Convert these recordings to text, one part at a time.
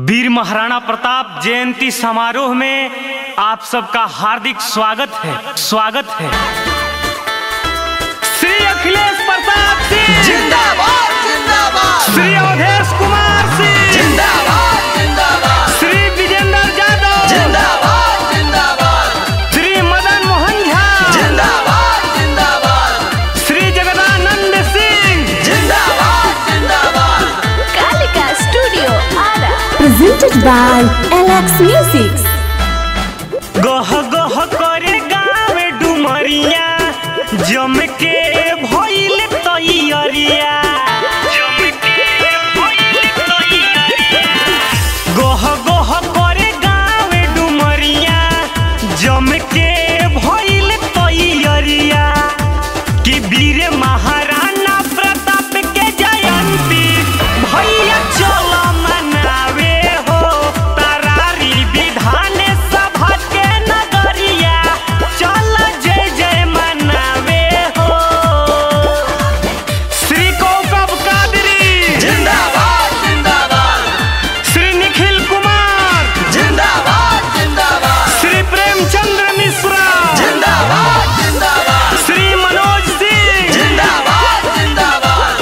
वीर महाराणा प्रताप जयंती समारोह में आप सबका हार्दिक स्वागत है स्वागत है श्री अखिलेश प्रताप सिंह जिंदाबाद जिंदाबाद श्री अवधेश कुमार सिंह जिंदाबाद जिंदाबाद श्री विजेंद्र यादव जिंदाबाद जिंदाबाद श्री मदन मोहन झा जिंदाबाद जिंदाबाद श्री जगदानंद सिंह जिंदाबाद जिंदाबाद Kalika Studio Ara. presented by LX Music. गह गह करे गाँव डुमरिया जम के भइल तैयरिया जम के भइल तैयरिया गह गह करे गाँव डुमरिया जम के भइल तैयरिया कि वीर महाराणा प्रताप के जयंती भैया चल मनावे हो तरारी विधान सभा के नगरिया चल जय जय मनावे हो श्री कौकब कादरी जिंदाबाद जिंदाबाद श्री निखिल कुमार जिंदाबाद जिंदाबाद श्री प्रेमचंद्र मिश्रा जिंदाबाद जिंदाबाद श्री मनोज सिंह जिंदाबाद जिंदाबाद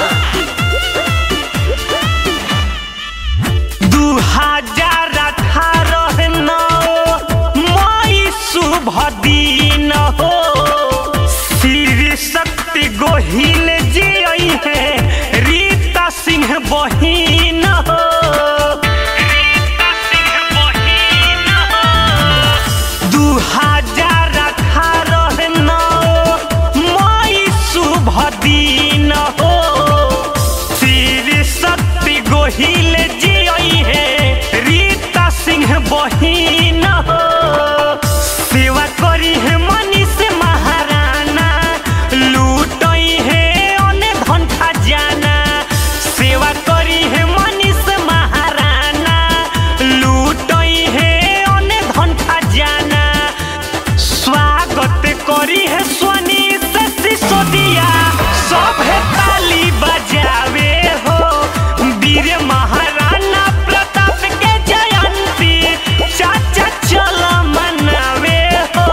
दू हजार अठारह नौ मई शुभ दिन हो श्री शक्ति गोहिल जी आई है रीता सिंह बहिन हो रीता सिंह बहिन हो दू हजार अठारह नौ मई शुभ दिन हो श्री शक्ति गोहिल जी आई है रीता सिंह बहिन हो सेवा करी है मनीष महाराणा लूटई है अने धन खजाना सेवा करी है मनीष महाराणा लूटई है अने धन खजाना स्वागत करी है स्वनी से सिसोदिया सब है ताली बजावे हो वीर महाराणा प्रताप के जयंती चाचा चल मनावे हो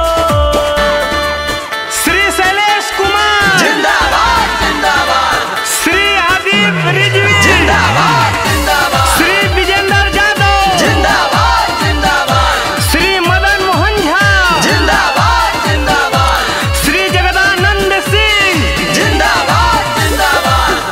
श्री शैलेश कुमार जिंदाबाद जिंदाबाद श्री आदित्य रिजवी जिंदाबाद जिंदाबाद श्री विजेंद्र यादव जिंदाबाद जिंदाबाद श्री मदन मोहन झा जिंदाबाद जिंदाबाद श्री जगदानंद सिंह जिंदाबाद जिंदाबाद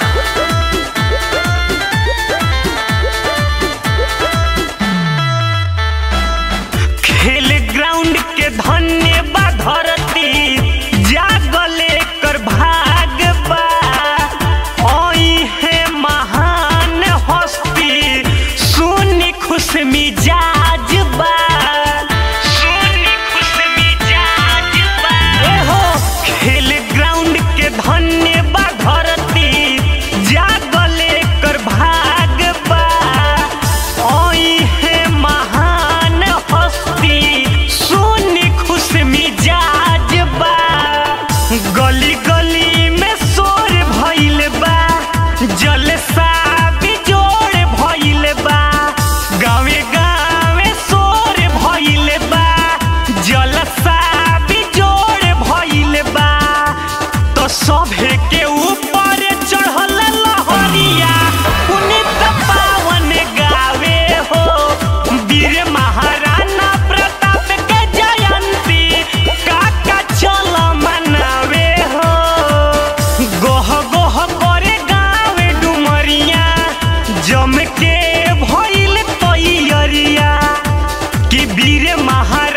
खेल ग्राउंड के धन्यवाद धरती जागले कर भाग बा ओई है महान हस्ती सुनी खुश मिजाज बा सुनी खुश मिजाज बा ए हो खेल ग्राउंड के धन्यवाद धरती जागले कर भाग बा ओई है महान हस्ती सुनी खुश मिजाज बा गली गली में शोर भइल बा जलसा बिजोड़ भइल बा गावे गावे शोर भइल बा जलसा बिजोड़ भइल बा तो सभे के ऊपर चढ़ल लहरिया पुनित पावन गावे हो वीर महाराणा प्रताप के जयंती काका चल मनावे हो गोह गोह करे गावे डुमरिया जम के भइल तैयरिया कि वीर महाराणा